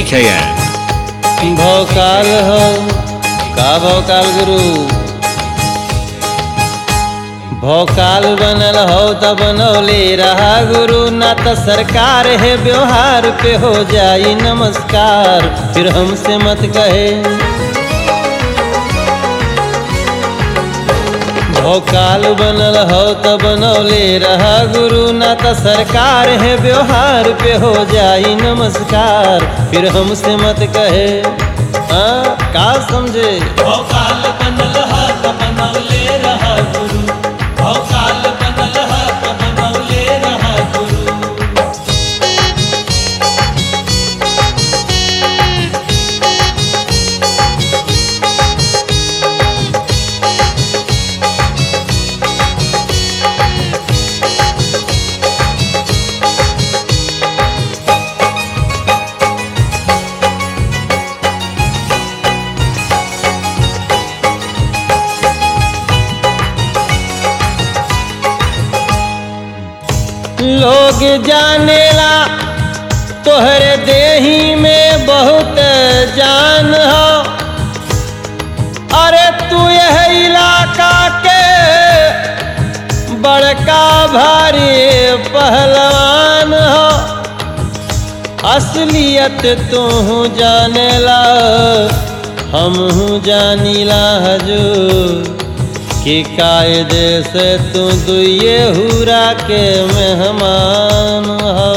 लिखेगा भोकाल हो का भोकाल गुरु भोकाल बनल हो त बनौले रहा गुरु ना त सरकार है व्यवहार पे हो जाई नमस्कार फिर हमसे मत कहे भोकाल बनल हो त बनौले रहा गुरु ना त सरकार है व्यवहार पे हो जाई नमस्कार फिर हमसे मत कहे हाँ का समझे भोकाल बनल हा त बनौले रहा गुरु भोकाल बनल हा त बनौले रहा गुरु लोग जानेला तोहरे देही में बहुत जान हो अरे तू यह इलाका के बड़का भारी पहलवान हो असलियत तू जानेला हम जानीला हजूर कि कायदे से तू दुए हुरा के मेहमान हो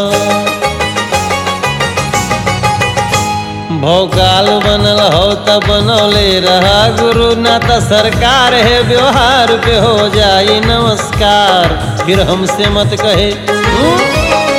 भोकाल बनल हो त बनौले रहा गुरु ना त सरकार है व्यवहार पे हो जाई नमस्कार फिर हमसे मत कहे हम्म?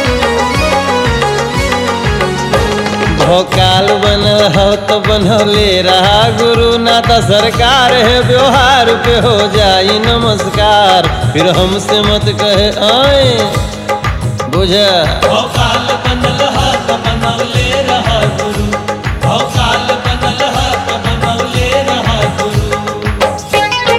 भोकाल बनल हो तो बनौले रहा गुरु ना त सरकार है व्यवहार पे हो जाई नमस्कार फिर हमसे मत कहे आए बुझ भोकाल बनल हा त बनौले रहा गुरु भोकाल बनल हा त बनौले रहा गुरु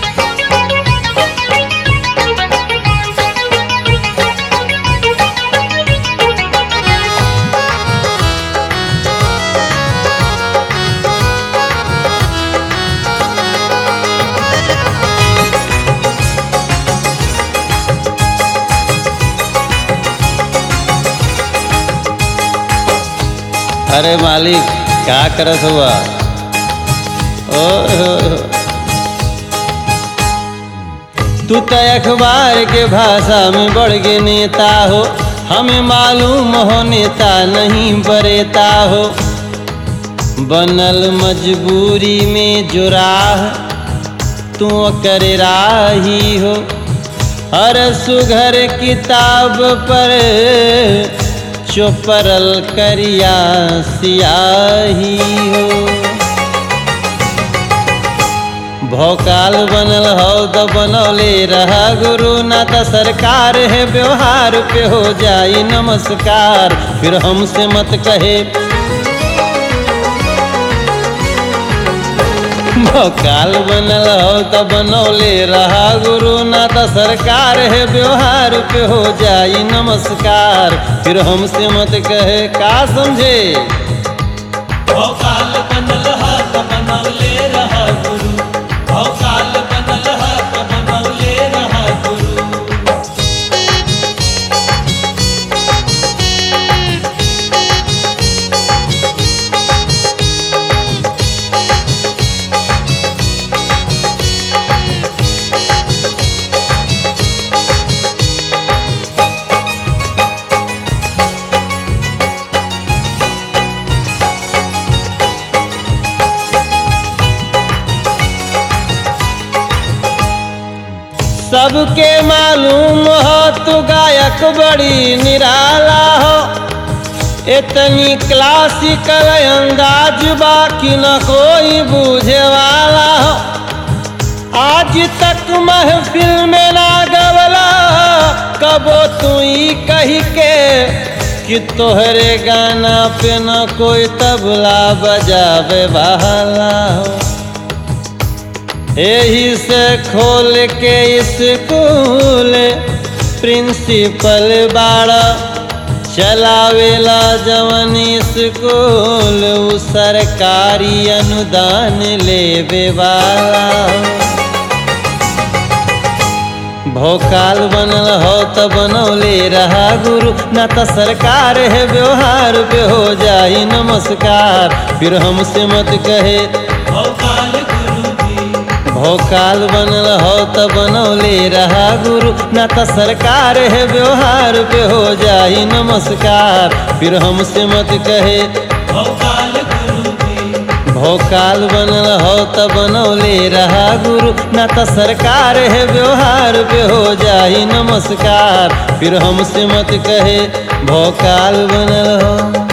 अरे मालिक क्या करत हुआ ओए होए होए। तू तो अखबार के भाषा में बढ़ के नेता हो हमें मालूम हो नेता नहीं बरेता हो बनल मजबूरी में जो राह तू करे राही हो हर सुघर किताब पर चोपरल करिया सियाही हो भोकाल बनल हो तो बनौले रहा गुरु ना त सरकार है व्यवहार पे हो जाई नमस्कार फिर हमसे मत कहे भोकाल बनल हो तो बनौले रहा गुरु ना त सरकार है व्यवहार पे हो जाई नमस्कार फिर हमसे मत कहे का समझे भोकाल बनल हा त बनौले रहा गुरु भोकाल बनल हा त बनौले रहा गुरु सबके मालूम हो तू गायक बड़ी निराला हो इतनी क्लासिकल अंदाज बाकी न कोई बूझे वाला हो आज तक महफिल में ना गवला कबो तू ही कही के कि तोहरे गाना पे न कोई तबला बजावे वाला हो यही से खोल के स्कूल प्रिंसिपल बाड़ा चलावेला जवन स्कूल उ सरकारी अनुदान लेवे वाला भोकाल बनल हो त बनौले रहा गुरु ना त सरकार है व्यवहार पे हो जाई नमस्कार फिर हमसे मत कहे भोकाल गुरु जी भोकाल बनल हो त बनौले रहा गुरु ना त सरकार है व्यवहार पे हो जाई नमस्कार फिर हमसे मत कहे भोकाल गुरु जी भोकाल बनल हो त बनौले रहा गुरु ना त सरकार है व्यवहार पे हो जाई नमस्कार फिर हमसे मत कहे भोकाल बनल हो